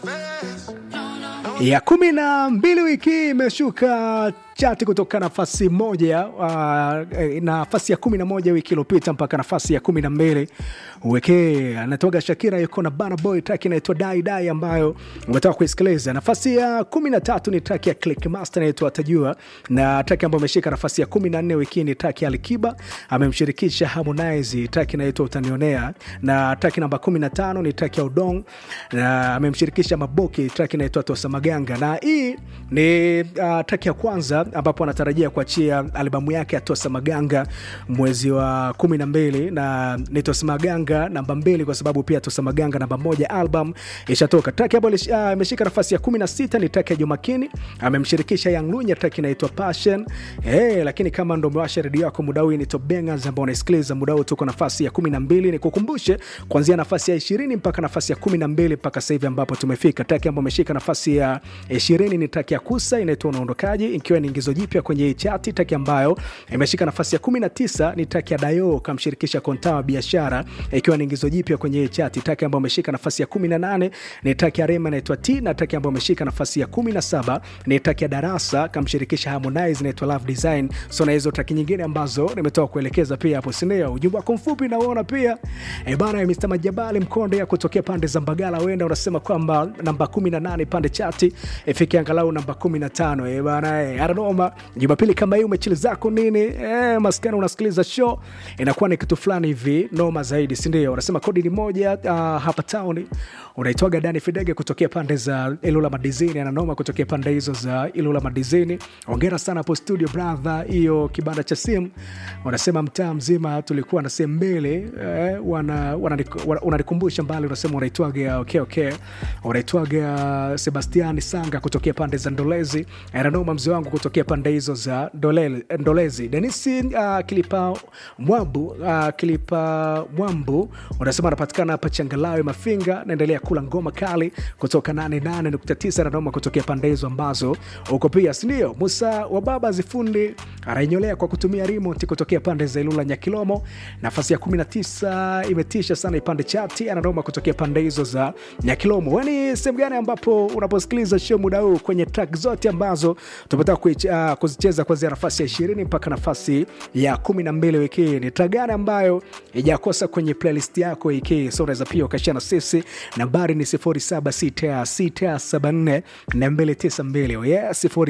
ya kumi na mbili wiki hii imeshuka chati kutoka nafasi moja uh, nafasi ya kumi na moja wiki iliyopita mpaka nafasi ya kumi na mbili wiki anatoka Shakira yuko na Burna Boy, track inaitwa Dai Dai ambayo umetoka kuisikiliza. Nafasi ya kumi na tatu ni track ya Click Master inaitwa Atajua, na track ambayo ameshika nafasi ya kumi na nne wiki ni track ya Alikiba amemshirikisha Harmonize, track inaitwa Utanionea, na track namba kumi na tano ni track ya Udong na amemshirikisha Maboki, track inaitwa Tosa Maganga, na hii ni uh, track ya kwanza ambapo anatarajia kuachia albamu yake ya Tosa Maganga mwezi wa kumi na mbili na ni Tosa Maganga namba mbili kwa sababu pia Tosa Maganga namba moja album ishatoka. Track hapo ameshika uh, nafasi ya kumi na sita ni track ya Jumakini amemshirikisha Young Lunya, track inaitwa Passion. Hey, lakini kama ndo umewasha redio yako muda huu ni Top Bangers ambao unaisikiliza muda huu, tuko nafasi ya kumi na mbili. Nikukumbushe kuanzia nafasi ya ishirini mpaka nafasi ya kumi na mbili mpaka sasa hivi ambapo tumefika. Track ambayo ameshika nafasi ya ishirini ni track ya Kusa inaitwa Unaondokaje, ikiwa ni ingizo jipya kwenye hii chati. Track ambayo imeshika nafasi ya kumi na tisa ni track ya Dayo kamshirikisha Kontawa Biashara, ikiwa ni ingizo jipya kwenye hii chati. Track ambayo ameshika nafasi ya kumi na nane ni track ya Rema inaitwa T, na track ambayo ameshika nafasi ya kumi na saba ni track ya Darasa kamshirikisha Harmonize inaitwa Love Design. So na hizo track nyingine ambazo nimetoka kuelekeza pia hapo, sindio? Ujumbe wako mfupi nauona pia e bana ya Mr. Majabali Mkonde ya kutokea pande za Mbagala, wenda unasema kwamba namba 18 pande chati ifike angalau namba 15. E bana e, aranoma Jumapili kama hii umechili zako nini e, maskani unasikiliza show inakuwa ni kitu fulani hivi noma zaidi, si ndio? Unasema kodi ni moja uh, hapa town unaitwaga Dani Fidege kutokea pande za Ilula Madizini, ananoma kutokea pande hizo za Ilula Madizini. Ongera sana hapo studio brother, hiyo kibanda cha simu unasema mtaa mzima tulikuwa na sehemu mbili eh, wana, wana, unanikumbusha mbali, unasema unaitwaga okay, okay. unaitwaga Sebastiani Sanga kutokea pande za Ndolezi, ananoma mzee wangu kutokea pande hizo za Ndolele, Ndolezi. Denisi uh, Kilipa Mwambu uh, Kilipa Mwambu unasema anapatikana hapa Changalawe Mafinga, naendelea kula ngoma kali kutoka 88.9 nanoma kutokea pande hizo ambazo uko pia, sindio? Musa wa baba zifundi anaenyolea kwa kutumia remote kutokea pande za Ilula Nyakilomo, nafasi ya 19 imetisha sana ipande chati, ananoma kutokea pande hizo za Nyakilomo. Weni sehemu gani ambapo unaposikiliza show muda huu kwenye track zote ambazo tumetoka uh, kuzicheza kuanzia nafasi ya 20 mpaka nafasi ya 12 wiki hii, ni track gani ambayo ijakosa kwenye playlist yako wiki hii? So unaweza pia ukashia na sisi nambari ni 076674 292 yeah,